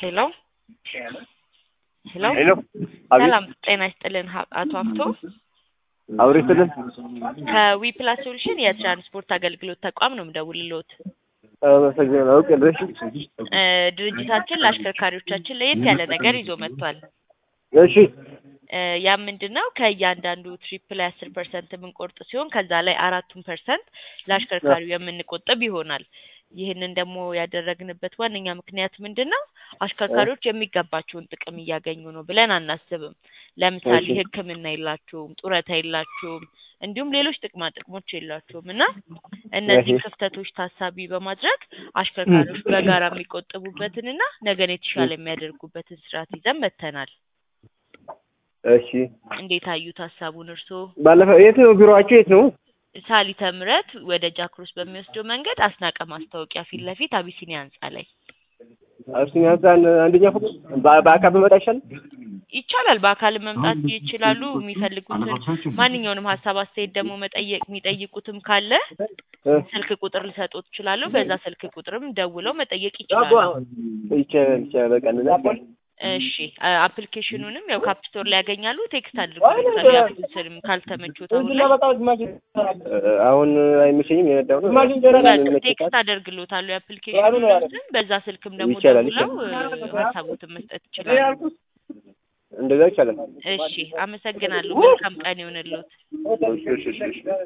ሄሎ ሄሎ ሄሎ አቤት ሰላም ጤና ይስጥልን ሀ- አቶ ሀብቶ አውሪ ስልን ከዊ ፕላስ ሶሉሽን የትራንስፖርት አገልግሎት ተቋም ነው የምደውልልዎት። አመሰግናለሁ። አውቅ ድረሽ እ ድርጅታችን ለአሽከርካሪዎቻችን ለየት ያለ ነገር ይዞ መጥቷል። እሺ እ ያም ምንድን ነው ከእያንዳንዱ ትሪፕ ላይ አስር ፐርሰንት የምንቆርጥ ሲሆን ከዛ ላይ አራቱን ፐርሰንት ለአሽከርካሪው የምንቆጥብ ይሆናል። ይህንን ደግሞ ያደረግንበት ዋነኛ ምክንያት ምንድን ነው? አሽከርካሪዎች የሚገባቸውን ጥቅም እያገኙ ነው ብለን አናስብም። ለምሳሌ እሺ። ሕክምና የላቸውም፣ ጡረታ የላቸውም፣ እንዲሁም ሌሎች ጥቅማ ጥቅሞች የላቸውም እና እነዚህ እሺ። ክፍተቶች ታሳቢ በማድረግ አሽከርካሪዎች በጋራ የሚቆጥቡበትንና ነገን የተሻለ የሚያደርጉበትን ስርዓት ይዘን መጥተናል። እሺ እንዴት አዩት ሀሳቡን እርስዎ? ባለፈው የት ነው ቢሮአቸው? የት ነው? ሳሊተ ምሕረት ወደ ጃክሮስ በሚወስደው መንገድ አስናቀ ማስታወቂያ ፊት ለፊት አቢሲኒያ ህንጻ ላይ አብሲኒያ ህንፃን አንደኛ ፎቅ በ- በአካል በመጣ ይሻላል። ይቻላል። በአካል መምጣት ይችላሉ። የሚፈልጉትን ማንኛውንም ሀሳብ አስተያየት ደግሞ መጠየቅ የሚጠይቁትም ካለ እ፣ ስልክ ቁጥር ልሰጦት ይችላሉ። በዛ ስልክ ቁጥርም ደውለው መጠየቅ ይችላሉ። ይቻላል ይቻላል። በቃ እንደዛ እሺ አ- አፕሊኬሽኑንም ያው ካፕ ስቶር ላይ ያገኛሉ። ቴክስት አድርጉልኝ ያሉትን ስልም ካልተመቾት አሁን ላይ እ፣ አሁን አይመቸኝም የነዳው ነው። በቃ ቴክስት አደርግሎታለሁ የአፕሊኬሽኑን ስም። በዛ ስልክም ደግሞ ይቻላል፣ ደውለው እ፣ ሀሳቦትን መስጠት ይችላሉ። እንደዛ ይቻላል። እሺ አመሰግናለሁ። መልካም ቀን ይሆንልዎት። እሺ እሺ እሺ